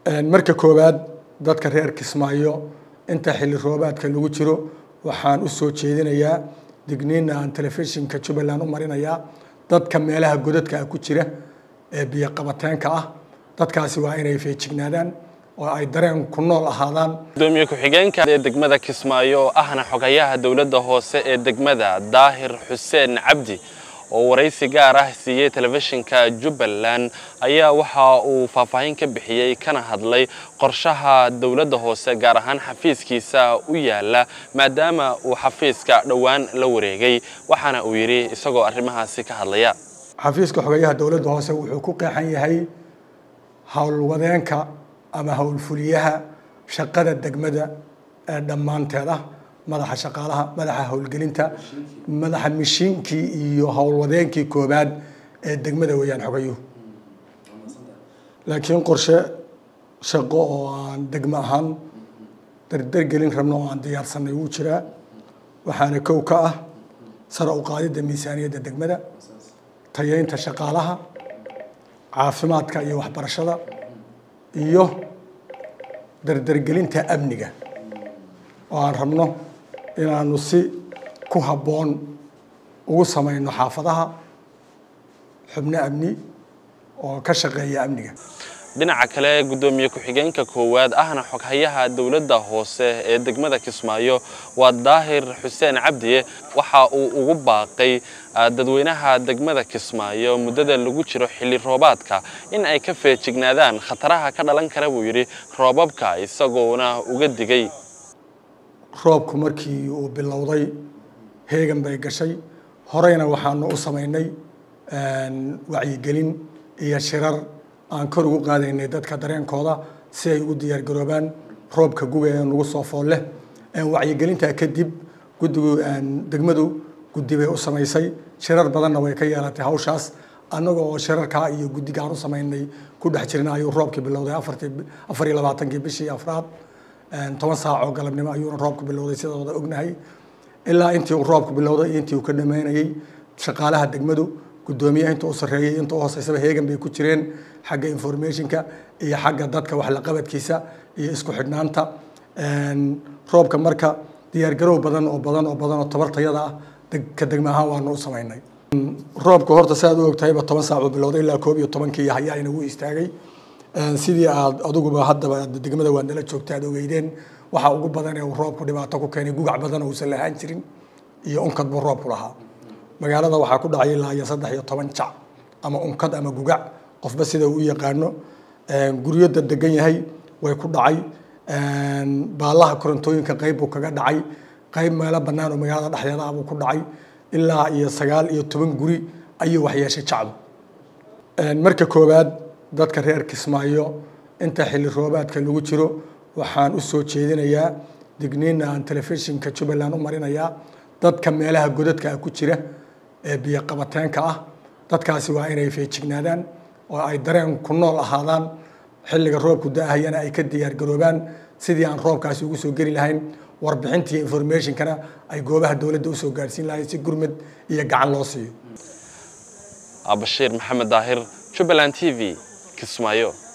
marka koowaad dadka reer kismaayo inta xilli roobaadka lagu jiro waxaan u soo jeedinayaa digniina aan telefishinka jubbaland u marinayaa dadka meelaha godadka ku jira ee biyo qabateenka ah dadkaasi waa inay feejignaadaan oo ay dareen ku nool ahaadaan gudoomiye ku-xigeenka ee degmada kismaayo oo ahna xogayaha dowladda hoose ee degmada daahir xuseen cabdi oo waraysi gaar ah siiyey telefishinka jubbaland ayaa waxa uu faahfaahin ka bixiyey kana hadlay qorshaha dowladda hoose gaar ahaan xafiiskiisa u yaala maadaama uu xafiiska dhowaan la wareegay waxaana uu yidhi isagoo arrimahaasi ka hadlaya xafiiska xogayaha dowladda hoose wuxuu ku qeexan yahay howlwadeenka ama howlfuliyaha shaqada degmada ee dhammaanteed ah madaxa shaqaalaha madaxa howlgelinta madaxa mishiinkii iyo howlwadeenkii koobaad ee degmada weeyaan xogayuhu laakiin qorshe shaqo oo aan degmo ahaan dardargelin rabno oo aan diyaarsanay wuu jiraa waxaana kow ka ah sare u qaadidda miisaaniyadda degmada tayeynta shaqaalaha caafimaadka iyo waxbarashada iyo dardargelinta amniga oo aan rabno inaanu si ku habboon ugu samayno xaafadaha xubno amni oo ka shaqeeya amniga dhinaca kale gudoomiye ku-xigeenka koowaad ahna xoghayaha dowladda hoose ee degmada kismaayo waa daahir xuseen cabdiye waxa uu ugu baaqay dadweynaha degmada kismaayo muddada lagu jiro xilli roobaadka in ay ka feejignaadaan khataraha ka dhalan kara buu yidhi roobabka isagoona uga digay roobku markii uu bilowday heegan bay gashay horeyna waxaanu u samaynay wacyigelin iyo shirar aan kor ugu qaadaynay dadka dareenkooda si ay ugu diyaargaroobaan roobka guga ee nagu soo fool leh wacyigelintaa kadib guddigu degmadu guddi bay u samaysay shirar badanna way ka yeelatay hawshaas annaga oo shirarkaa iyo guddigaan u samaynay ku dhex jirna ayuu roobkii bilowday afartii afar iyo labaatankii bishii afraad toban saac oo galabnimo ayuuna roobku bilowday sidooda ognahay ilaa intii uu roobku bilowday iyo intii uu ka dhameynayey shaqaalaha degmadu guddoomiyaha inta u sarreeyey inta u hooseysaba heegan bay ku jireen xagga informationka iyo xagga dadka wax la qabadkiisa iyo isku xidhnaanta roobka marka diyaargarow badan oo badan oo badan oo tabartayada ah ka degma ahaan waanu u samaynay roobka horta si aad u ogtahayba toban saac uu bilowday ilaa koob iyo tobankii hayaayna wuu istaagay sidii aad adiguba haddaba degmada waa nala joogta aad ogeydeen waxa ugu badan ee uu roobku dhibaato ku keenay gugac badan uusan lahaan jirin iyo unkad buu roobku lahaa magaalada waxaa ku dhacay ilaa iyo saddex iyo toban jac ama unkad ama gugac qofba sida uu u yaqaano guryada degan yahay way ku dhacay baalaha korontooyinka qayb buu kaga dhacay qayb meelo bannaan oo magaalada dhexdeeda ah buu ku dhacay ilaa iyo sagaal iyo toban guri ayuu waxyeeshay jacdu marka koowaad dadka reer kismaayo inta xilli roobaadka lagu jiro waxaan u soo jeedinayaa digniina aan telefishinka jubbaland u marinayaa dadka meelaha godadka ku jira ee biyo qabateenka ah dadkaasi waa inay feejignaadaan oo ay dareen ku nool ahaadaan xilliga roobku da-ahayana ay ka diyaargaroobaan sidii aan roobkaasi ugu soo geli lahayn warbixinta iyo informationkana ay goobaha dowladda usoo gaadhsiin lahayn si gurmad iyo gacan loo siiyo abashiir maxamed daahir jubbaland t v kismaayo